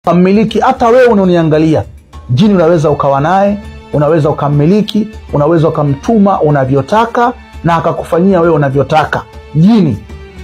ukammiliki hata wewe unaoniangalia. Jini unaweza ukawa naye, unaweza ukammiliki, unaweza ukamtuma unavyotaka na akakufanyia wewe unavyotaka jini.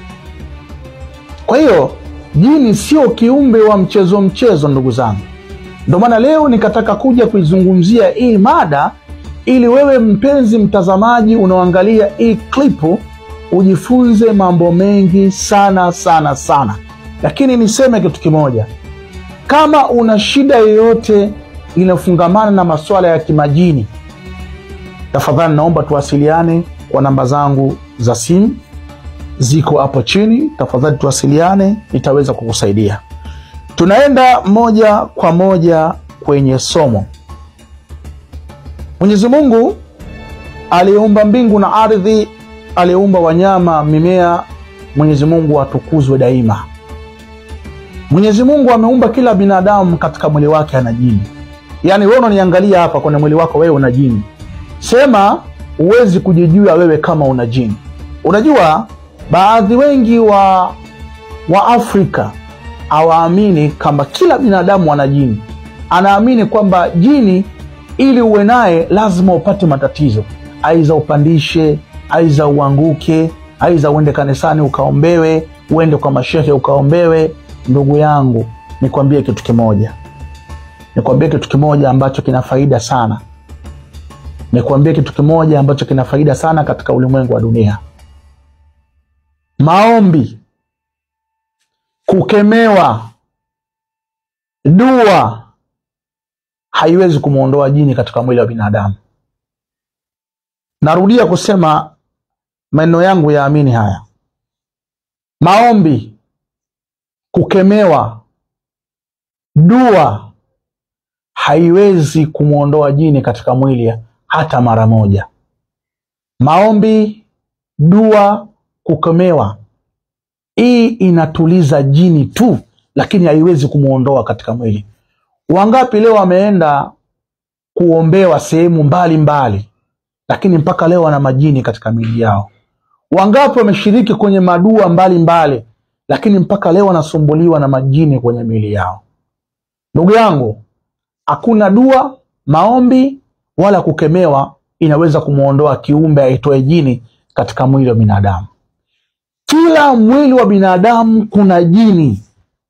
Kwa hiyo jini sio kiumbe wa mchezo mchezo, ndugu zangu. Ndio maana leo nikataka kuja kuizungumzia hii mada ili wewe mpenzi mtazamaji unaoangalia hii klipu ujifunze mambo mengi sana sana sana. Lakini niseme kitu kimoja, kama una shida yoyote inayofungamana na masuala ya kimajini, tafadhali naomba tuwasiliane kwa namba zangu za simu ziko hapo chini. Tafadhali tuwasiliane, nitaweza kukusaidia. Tunaenda moja kwa moja kwenye somo. Mwenyezi Mungu aliyeumba mbingu na ardhi, aliyeumba wanyama, mimea, Mwenyezi Mungu atukuzwe daima. Mwenyezi Mungu ameumba kila binadamu katika mwili wake ana jini. Yaani wewe unaniangalia hapa kwenye mwili wako, wewe una jini. Sema huwezi kujijua wewe kama una jini. Unajua baadhi wengi wa wa Afrika hawaamini kwamba kila binadamu ana jini. Anaamini kwamba jini ili uwe naye lazima upate matatizo, aiza upandishe, aiza uanguke, aiza uende kanisani ukaombewe, uende kwa mashehe ukaombewe. Ndugu yangu, nikwambie kitu kimoja, nikwambie kitu kimoja ambacho kina faida sana, nikwambie kitu kimoja ambacho kina faida sana katika ulimwengu wa dunia. Maombi, kukemewa, dua haiwezi kumwondoa jini katika mwili wa binadamu. Narudia kusema maneno yangu, yaamini haya. Maombi, kukemewa, dua haiwezi kumwondoa jini katika mwili hata mara moja. Maombi, dua, kukemewa, hii inatuliza jini tu, lakini haiwezi kumwondoa katika mwili. Wangapi leo wameenda kuombewa sehemu mbalimbali, lakini mpaka leo wana majini katika miili yao? Wangapi wameshiriki kwenye madua mbalimbali mbali, lakini mpaka leo wanasumbuliwa na majini kwenye miili yao? Ndugu yangu, hakuna dua, maombi wala kukemewa inaweza kumwondoa kiumbe aitoe jini katika mwili wa binadamu. Kila mwili wa binadamu kuna jini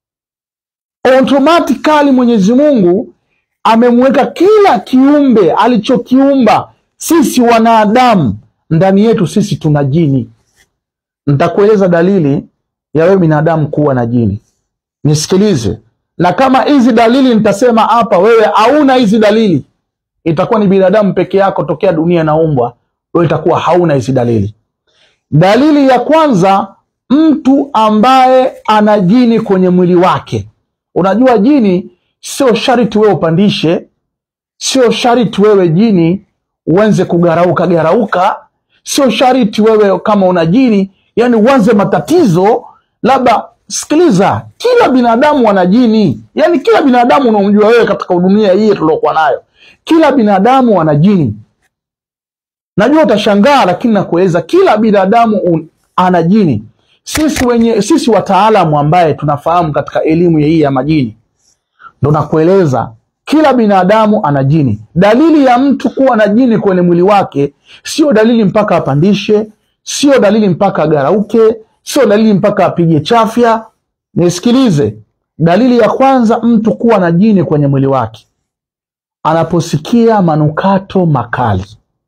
automatically Mwenyezi Mungu amemweka kila kiumbe alichokiumba. Sisi wanadamu ndani yetu sisi tuna jini. Nitakueleza dalili ya wewe binadamu kuwa na jini, nisikilize. Na kama hizi dalili nitasema hapa, wewe hauna hizi dalili, itakuwa ni binadamu peke yako tokea dunia inaumbwa, wewe itakuwa hauna hizi dalili. Dalili ya kwanza, mtu ambaye ana jini kwenye mwili wake. Unajua jini sio sharti wewe upandishe, sio sharti wewe jini uanze kugarauka garauka, sio sharti wewe kama una jini yani uanze matatizo. Labda sikiliza, kila binadamu ana jini, yani kila binadamu unaomjua wewe katika dunia hii tuliokuwa nayo, kila binadamu ana jini. Najua utashangaa, lakini nakueleza kila binadamu ana jini. Sisi wenye sisi wataalamu ambaye tunafahamu katika elimu hii ya majini, ndo nakueleza kila binadamu ana jini. Dalili ya mtu kuwa na jini kwenye mwili wake sio dalili mpaka apandishe, sio dalili mpaka agarauke, sio dalili mpaka apige chafya. Nisikilize, dalili ya kwanza mtu kuwa na jini kwenye mwili wake, anaposikia manukato makali.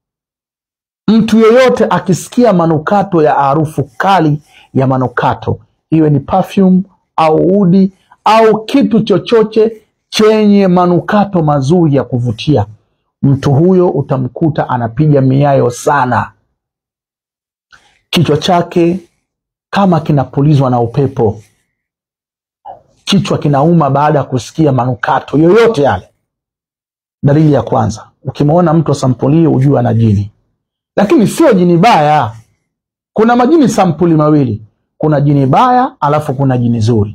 Mtu yeyote akisikia manukato ya harufu kali ya manukato, iwe ni perfume au udi au kitu chochote chenye manukato mazuri ya kuvutia, mtu huyo utamkuta anapiga miayo sana, kichwa chake kama kinapulizwa na upepo, kichwa kinauma baada ya kusikia manukato yoyote yale. Dalili ya kwanza, ukimwona mtu wa sampuli hiyo ujue ana jini, lakini sio jini baya. Kuna majini sampuli mawili, kuna jini baya alafu kuna jini zuri.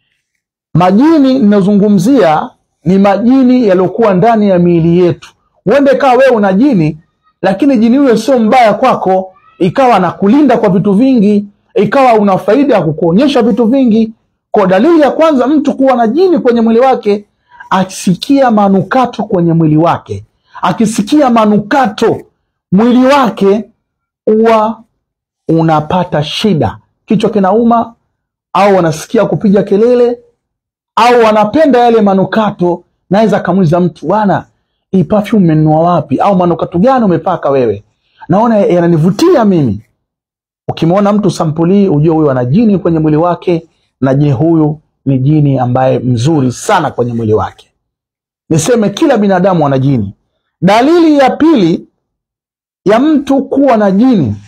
Majini ninazungumzia ni majini yaliyokuwa ndani ya miili yetu. Uende kawa wewe una jini, lakini jini huyo sio mbaya kwako, ikawa anakulinda kwa vitu vingi, ikawa una faida ya kukuonyesha vitu vingi, Kwa dalili ya kwanza mtu kuwa na jini kwenye mwili wake, akisikia manukato kwenye mwili wake, akisikia manukato mwili wake huwa unapata shida, kichwa kinauma, au wanasikia kupiga kelele, au wanapenda yale manukato. Naweza akamuuliza mtu, bwana, hii perfume umenunua wapi? Au manukato gani umepaka wewe? Naona yananivutia mimi. Ukimwona mtu sampuli, ujue huyu ana jini kwenye mwili wake, na je, huyu ni jini ambaye mzuri sana kwenye mwili wake. Niseme kila binadamu ana jini. Dalili ya pili ya mtu kuwa na jini